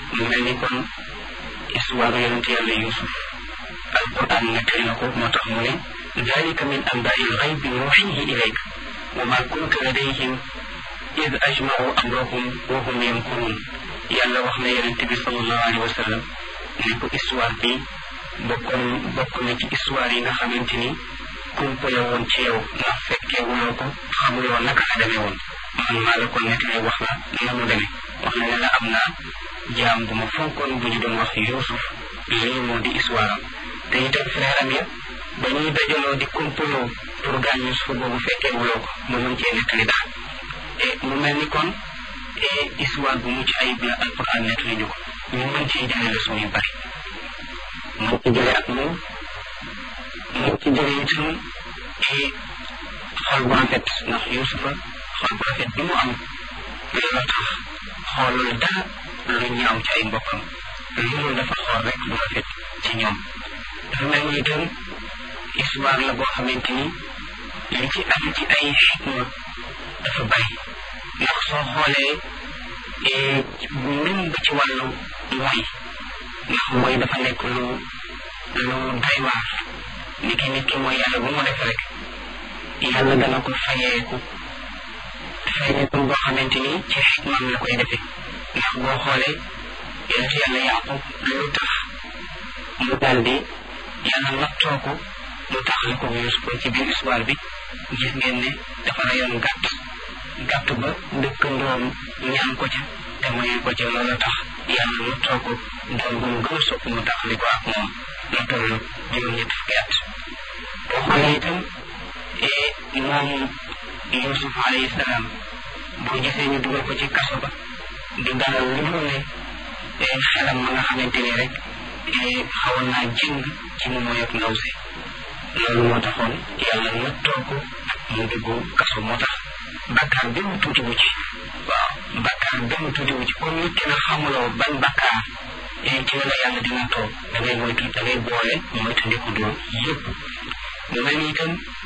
mu mel ni kon histoire yonent yàlla Yuusuf alquran nettali na ko moo tax mu ne dalika min anbaai lxaybi nuuxihi ilayka wa ma kunta ladayhim id ajmacu amrahum wa hum yamkuruun yàlla wax na yonent bi sallallahu alayhi wa sallam ne ko histoire bi bokkoon bokk na ci histoire yi nga xamante ni kumpale woon ci yow ndax fekkee wuloo ko xamuloo naka la demee woon man maa la ko nettali wax la na mu demee wax na ne la am naa jaam bu ma fonkoon bu ñu doon wax Yuusuf lii moo di histoire am te itam frère am ya ba ñuy dajaloo di kumpaloo pour gaañ Yuusuf boobu fekkee wuloo ko mu mën cee nettali daal et mu mel ni kon histoire bu mucc ayib la alquran nettali ñu ko ñu mën cee jëlee leçon yu bari mën ci jëlee ak moom mën ci jëlee itam xol bu rafet ndax Yuusufa xol bu rafet bi mu am looloo tax xoolul dara lu ñaaw ci ay mbokkam loolu dafa xool rek lu rafet ci ñoom dafa mel ni itam histoire la boo xamante ni li ci am ci ay xikma dafa bari ndax soo xoolee même ba ci wàllu mooy ndax mooy dafa nekk lu lu doy waar ni ki nit ki mooy yàlla bu mu def rek yàlla dana ko fayeeku fayeeku boo xamante ni ci xikmaam la koy defee ndax boo xoolee yonent yàlla yaqub lu tax mu daal di yàlla nattoo ko mu taxal ko Yuusuf ci biir histoire bi gis ngeen ne dafa rayoon gàtt gàtt ba dëkkandoom ñaan ko ca te mayu ko ca loolu tax yàlla nattoo ko doom bu mu gën a sopp mu taxali ko ak moom mu toll juróom-ñett fukki at boo xoolee itam moom Yuusuf alayhi salaam boo gisee ñu dugal ko ci kaso ba du dara lu dul ne xelam ma nga xamante ni rek xawoon naa jëng ci mu mooy ak ndaw si loolu moo taxoon yàlla nattoo ko mu dugg kaso moo tax bakkaar benn tuuti wu ci waaw bakkaar benn tuuti wu ci comme nit ki na xamuloo ban bakkaar ci la yàlla di nattoo da ngay moytu da ngay boole moytu ndiku dóor yëpp mu mel ni itam